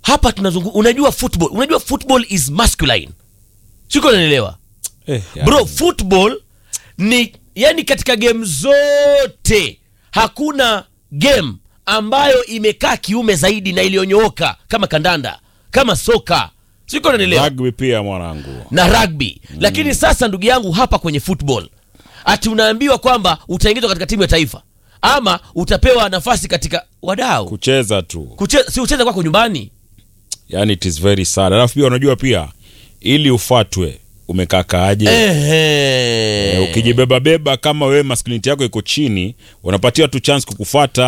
hapa tunazungu unajua football unajua football is masculine siko unanielewa Eh, ya. bro football ni yani katika game zote hakuna game ambayo imekaa kiume zaidi na iliyonyooka kama kandanda kama soka siko unanielewa Rugby pia mwanangu. na rugby lakini sasa ndugu yangu hapa kwenye football ati unaambiwa kwamba utaingizwa katika timu ya taifa ama utapewa nafasi katika wadau Kucheza tu. Kuche, si ucheze kwako nyumbani Yani it is very sad. Alafu pia unajua pia ili ufatwe umekakaaje? Ehe. ukijibeba beba kama wewe masculinity yako iko chini, unapatia tu chance kukufata